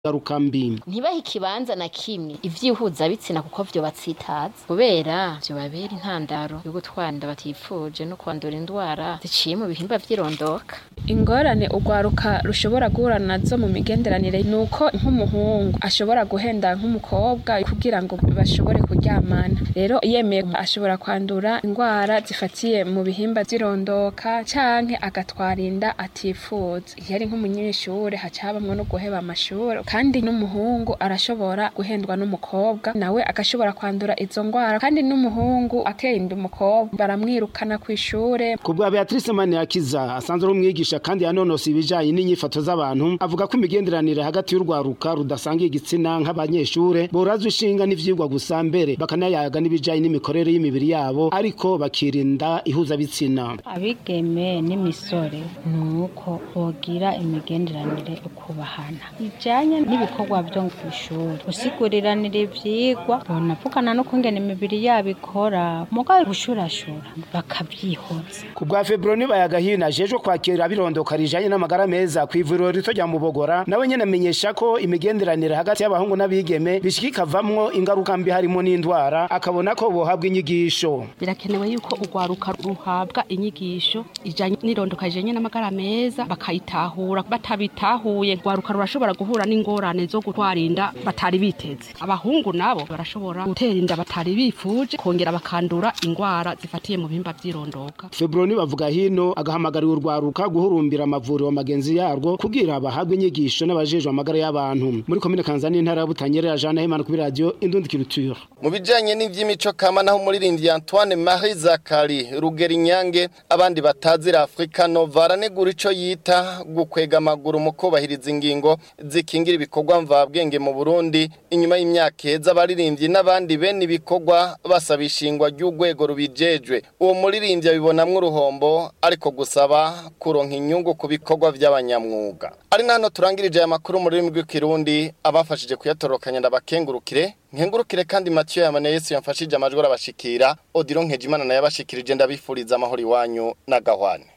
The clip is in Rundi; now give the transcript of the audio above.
ngaruka mbi ntibahe ikibanza na kimwe ivyihuza bitsina kuko vyo batsitaza kubera vyo babera intandaro yo gutwara inda batifuje no kwandura indwara ziciye mu bihimba vy'irondoka ingorane urwaruka rushobora guhura nazo mu migenderanire ni uko nk'umuhungu ashobora guhenda nk'umukobwa kugira ngo bashobore kuryamana rero yemeye ashobora kwandura indwara zifatiye mu bihimba vy'irondoka canke agatwara inda atifuza iyo ari nk'umunyeshure haca habamwo no guheba amashure kandi n'umuhungu arashobora guhendwa n'umukobwa nawe agashobora kwandura izo ndwara kandi n'umuhungu ateye inda umukobwa baramwirukana kw'ishure ku bwa Beatrice Maniakiza asanzwe ari umwigisha kandi yanonosa ibijanye n'inyifato z'abantu avuga ko imigenderanire hagati y'urwaruka rudasangiye igitsina nk'abanyeshure borazwa ishinga n'ivyigwa gusa mbere bakanayaga n'ibijanye n'imikorere y'imibiri yabo ariko bakirinda ihuzabitsina abigeme n'imisore ni uko bogira imigenderanire yo kubahana ijanye n'ibikorwa vyo kw'ishuri gusiguriranira ivyigwa bonavugana no kungena imibiri yabo ikora mugabo gushurashura bakavyihoza ku bwa Febroni bayagahina ajejwe kwakira abirondoka rijanye n'amagara meza kw'ivuriro rito rya Mubogora nawe nyene amenyesha ko imigenderanire hagati y'abahungu n'abigeme bishika ikavamwo ingaruka mbi harimo n'indwara akabona ko bohabwa inyigisho birakenewe yuko urwaruka ruhabwa inyigisho ijanye n'irondoka rijanye n'amagara meza bakayitahura batabitahuye urwaruka rurashobora guhura n'ingorane zo gutwara inda batari biteze abahungu nabo barashobora gutera inda batari bifuje kongera bakandura ingwara zifatiye mu bihimba vy'irondoka Febroni bavuga hino agahamagarira urwaruka guhurumbira amavuriro magenzi yarwo kugira bahabwe inyigisho n'abajejwe amagara y'abantu muri komine Kanzani intara ya Butanyerera Jean Himana kuri radio Indundi Culture mu bijanye n'ivy'imico kama naho umuririmbyi Antoine Marie Zakari Rugeri Nyange abandi batazira Afrika Nova aranegura ico yita gukwega amaguru mu kubahiriza ingingo zikingira ibikorwa mvabwenge mu Burundi inyuma y'imyaka heza abaririmbyi n'abandi bene ibikorwa basaba ishingwa ry'urwego rubijejwe uwo muririmbyi abibonamwo uruhombo ariko gusaba kuronka inyungu ku bikorwa vy'abanyamwuga ari nano turangirije aya makuru mu rurimi rw'ikirundi abafashije kuyatorokanya ndabakengurukire nkengurukire kandi Mathieu Yamane Yesu yamfashije amajwi arabashikira Odilon Nkejimana naye abashikirije ndabifuriza amahoro iwanyu na gahwane